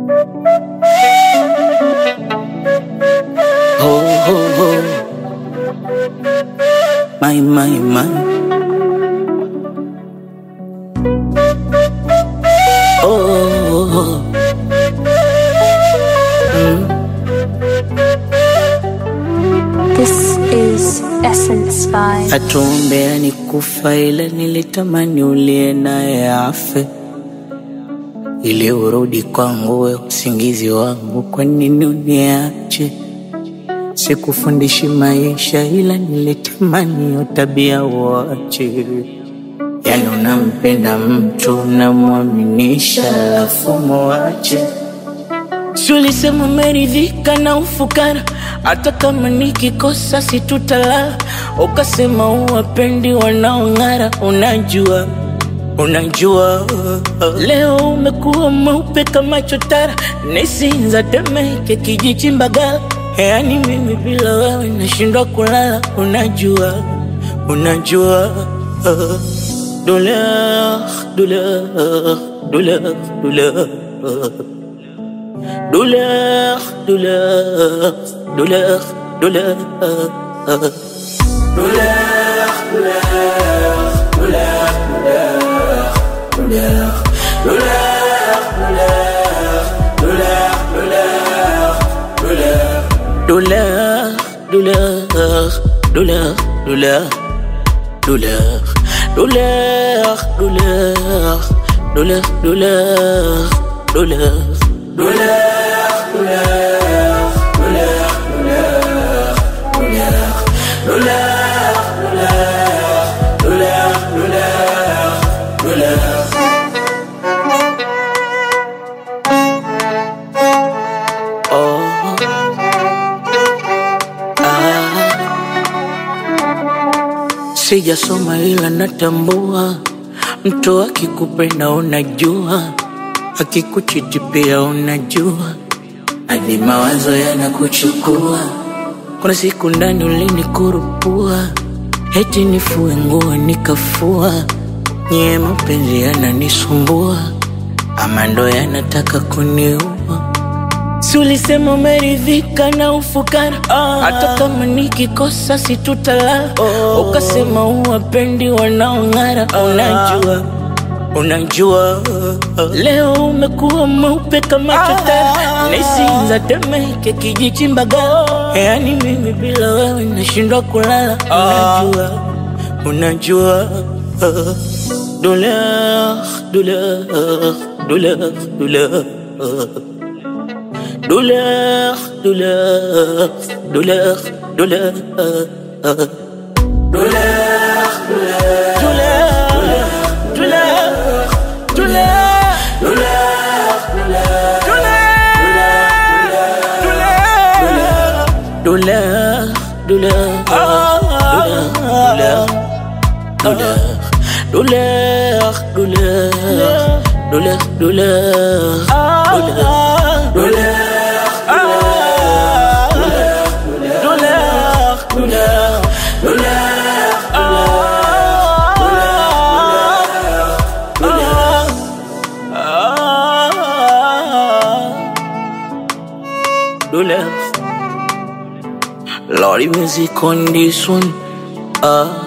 Ho, ho, ho. My, my, my. Oh, oh, oh. This is Essence by Atuombea ni kufa, ila nilitamani ulie naye afe, ili urudi kwangu, we usingizi wangu. Kwa nini uniache? Sikufundishi maisha, ila nilitamani hiyo tabia uache. Yani unampenda mtu unamwaminisha, alafu muache. Si ulisema umeridhika na ufukara, hata kama nikikosa situtalala. Ukasema uwapendi wanaong'ara, unajua unajua. Leo umekuwa mweupe kama chotara, nisinza Temeke, kijiji Mbagala. Yani mimi bila wewe nashindwa kulala, unajua unajua. Douleur, douleur, douleur, douleur. Douleur, douleur, douleur, douleur. Douleur, douleur, douleur, douleur, douleur, douleur, douleur, douleur, douleur, douleur. Oh, ah. Sijasoma ila natambua, mtu akikupenda unajua, akikuchiti pia unajua, hadi mawazo yanakuchukua. Kuna siku ndani ulinikurupua, eti nifue nguo nikafua, nyie mapenzi yananisumbua, ama ndo yanataka kuniua. Si ulisema umeridhika na ufukara, hata kama nikikosa situtalala. Ukasema uwapendi wanaong'ara, unajua unajua. Leo umekuwa mweupe kama chotara, nisinza Temeke, kijiji Mbagala. Yani mimi bila wewe nashindwa kulala, unajua unajua. Douleur, douleur, douleur, douleur. Douleur, douleur, douleur, douleur. Douleur, douleur, douleur. Douleur, douleur, douleur, douleur, douleur, douleur, douleur, douleur, douleur, douleur, douleur, douleur. Lordy music on this one. Ah.